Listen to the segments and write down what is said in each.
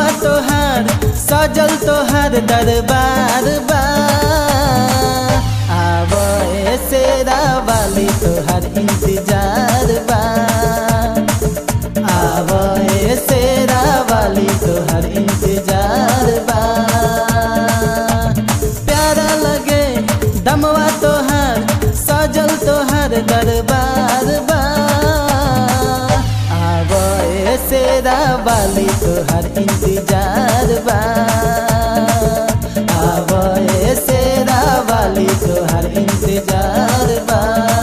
तोहार सजल तोहार दरबार बा आब सेरा वाली तोहार इंतजार बा आब सेरा वाली तोहार इंतजार बा प्यारा लगे दमवा तोहार सजल तोहार दरबार बा आब सेरा वाली तोहार इंतजार बा आब सेरा वाली तोहार इंतजार बा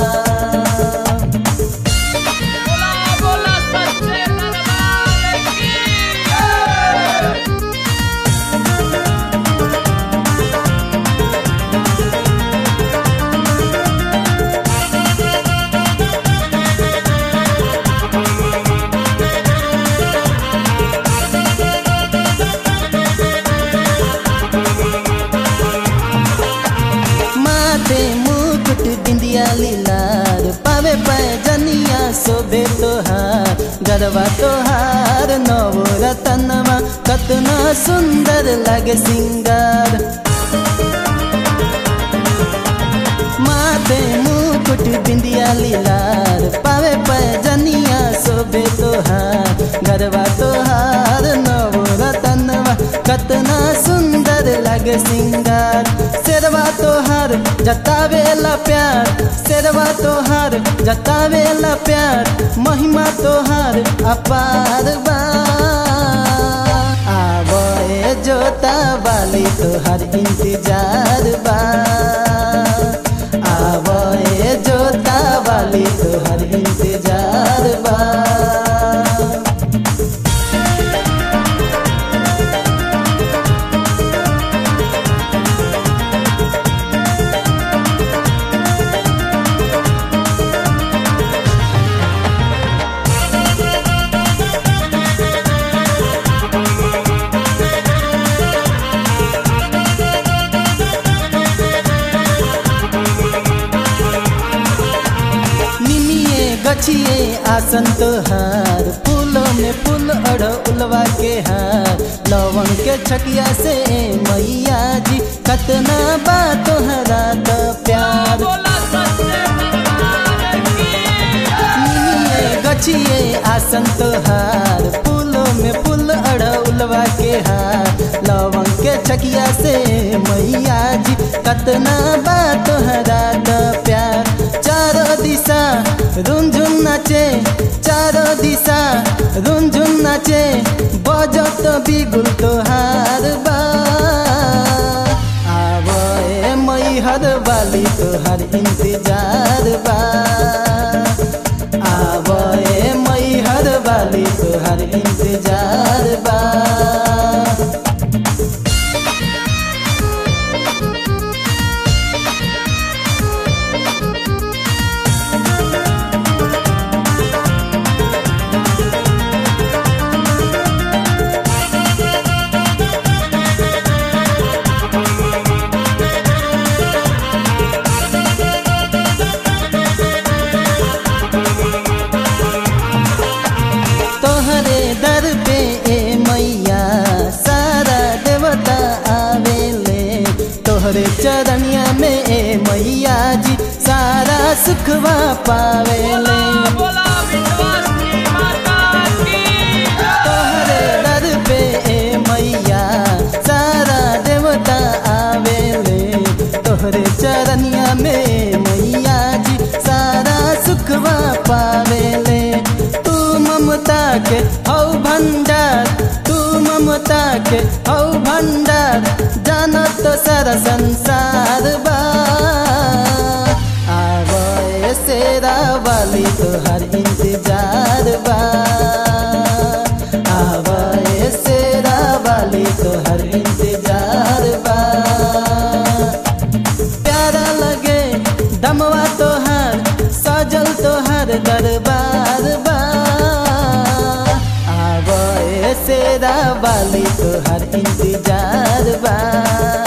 बोला बोला सच्चे दरबार की माथे मुकुट बिंदिया लीलार पावे पैजनिया शोभे तोहार गरबा तोहार नव रतनमा कतना सुंदर लगे सिंगार माथे मुकुट बिंदिया लीलार पावे पैजनिया शोभे तोहार गरबा तोहार नव रतनवा कतना सुंदर लगे सिंगार शेरवा तोहार जतावेला प्यार शेरवा तोहार जतावेला प्यार महिमा तोहार अपार बा आवे जोता वाली तोहार इंतजार बा आवे जोता वाली तोहार इंतजार बा निमिये गछिए आसन तोहार फूलों में फूल अड़ उलवा के हार लवंग के छकिया से मैया जी कतना बा तोहरा त प्यार बोला सच्चे दरबार की निमिये गछिए आसन तोहार फूलों में फूल अड़ उलवा के हार लवंग के छकिया से मैया जी कतना बा तोहरा त प्यार चारो दिशा रुंझुन नाचे चारो दिशा रुंझुन नाचे बजत बिगुल तोहार बा आब मैहर वाली तोहार इंतजार बा आब मैहर वाली तोहार इंतजार बा तोहरे दर पे ए मैया सारा देवता आवेले तोहरे चरनिया में ए मैया जी सारा सुखवा पावेले बोला विश्वासी माता की तोहरे दर पे ए मैया सारा देवता आवेले तोहरे चरनिया में मैया जी सारा सुखवा पावेले तू ममता के हौ भंडार तू ममता के हौ भंडार जानत सारा संसार बा आवे सेरा वाली तोहर इंतजार बा आवे सेरा वाली तोहर इंतजार बा प्यारा लगे दमवा तोहार सजल तोहार दरबार बा आवे सेरा वाली तोहार इंतजार बा